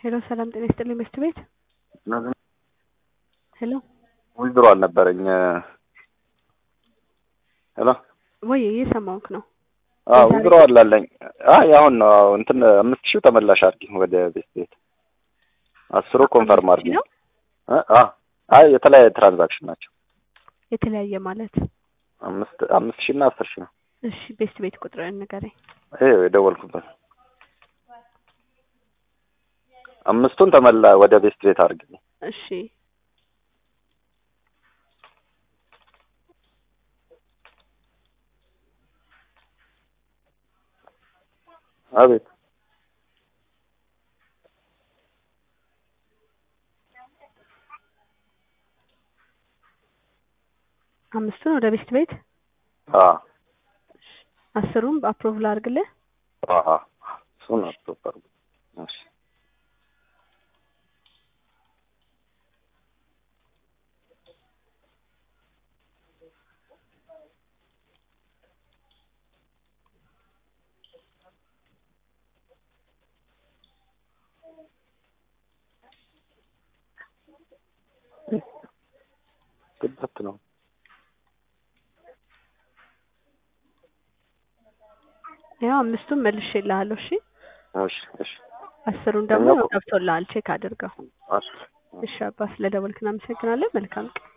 ሄሎ ሰላም ጤና ይስጥልኝ መስት ቤት ሄሎ ውድድሮ አልነበረኝ። ሄሎ ወይ እየሰማሁህ ነው። አዎ ውድድሮ አላለኝ። አይ አሁን ነው አዎ፣ እንትን አምስት ሺህ ተመላሽ አድርጊ ወደ ቤት ቤት አስሩ ኮንፈርም አድርጊ። ነው አ አይ የተለያየ ትራንዛክሽን ናቸው። የተለያየ ማለት አምስት አምስት ሺህ እና አስር ሺህ ነው። እሺ ቤስት ቤት ቁጥርን ንገረኝ። ይሄ የደወልኩበት አምስቱን ተመላ ወደ ቤስት ቤት አድርጊ። እሺ አቤት አምስቱን ወደ ቤስት ቤት አ አስሩን በአፕሮቭ ላድርግልህ። አ አ እሱን አትወጣሩ። እሺ ግበት ነው። ያው አምስቱን መልሼልሃለሁ። እሺ እሺ እሺ አስሩን ደግሞ እኛ- ገብቶልሃል። ቼክ አድርገው። እሺ እሺ አባ ስለደወልክ እናመሰግናለን። መልካም ቀን